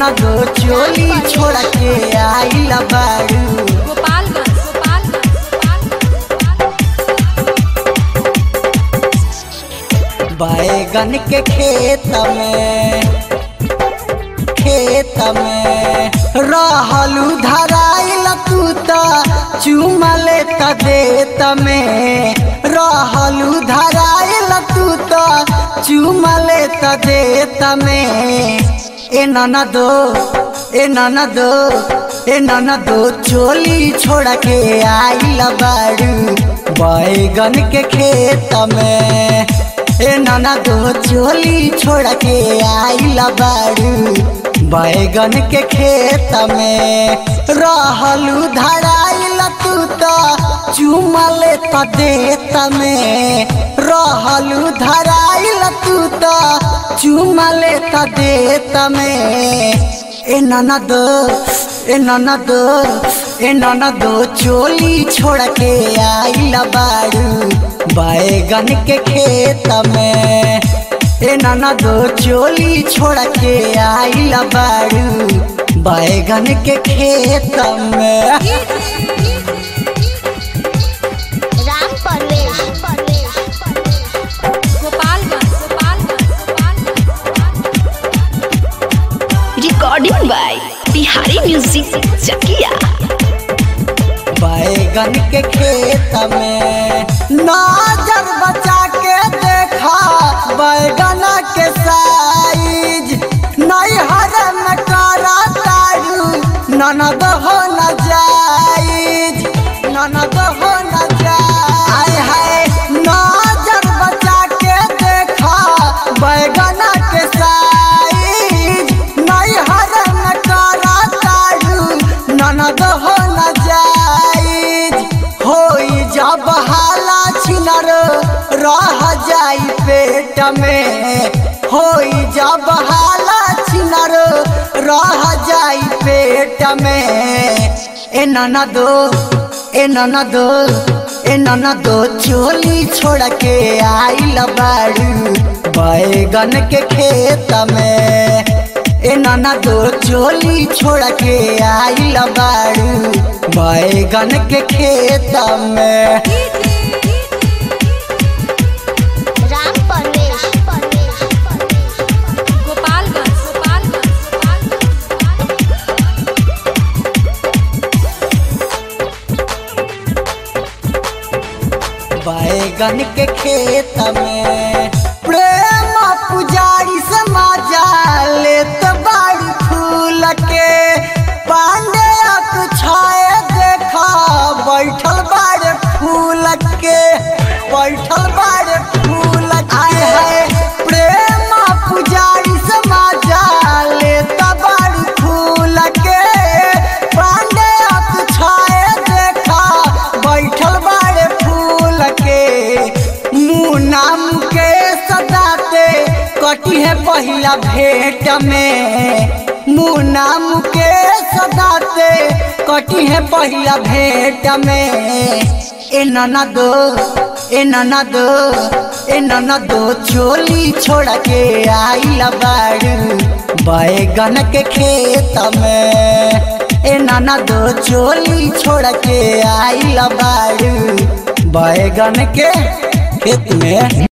ननदो चोली छोड़ के आइल बारू गोपालगंज गोपालगंज बैगन के खेत में खेत में रहलू धराइल तू त चुमले त देत में रहलू धराइल तू त चुमले त देत में ए ननदो ए ननदो ए ननदो चोली छोड़ के आइल बारू बैगन के खेत में ए नाना दो चोली छोड़ के आइल बारू बैगन के खेत में रहलू धराइल तू त चुमले त देत में रहलू धराइल तू त चुमले त देत में ए नाना दो ए नाना दो ए नाना दो चोली छोड़ के आइल बारू बैगन के खेत में ए नाना दो चोली छोड़ के आइल बारू बैगन के खेत में Ram Parvesh Gopalganj Gopalganj recording by Bihari music Chakiya बैगन के खेत में नजर बचा के देखा बैगन के साइज नैहर में करा तारू ननद हो न जाइज ननद हो न जाय है नजर बचा के देखा बैगन के साइज नैहर में करा तारू ननद हो न जाइज होई जब हाला छिनर रह जाई पेट में होई जब हाला छिनर रह जाई पेट में ए ननदो ए ननदो ए ननदो चोली छोड़ के आइल बारू बैगन के खेत में ए नाना दो चोली छोड़ के आइल बारू बैगन के खेत में राम परवेश गोपालगंज गोपालगंज बैगन के खेत में प्रेम पुजारी समाजा लेत बाड़ी फूल के पांडे छाए देखा बैठल बाड़े फूल के बैठल बाड़े फूल आए है प्रेम पुजारी समाजा लेत बाड़ी फूल के पांडे छाए देखा बैठल बाड़े फूल के मुना के सदाते कटी है पहिला भेंट में मुना के सदाते कटी है पहिला भेंट में ए नाना दो ए नाना दो ए नाना दो चोली छोड़ के आइल बारू बैगन के खेत में ए नाना दो चोली छोड़ के आइल बारू बैगन के खेत में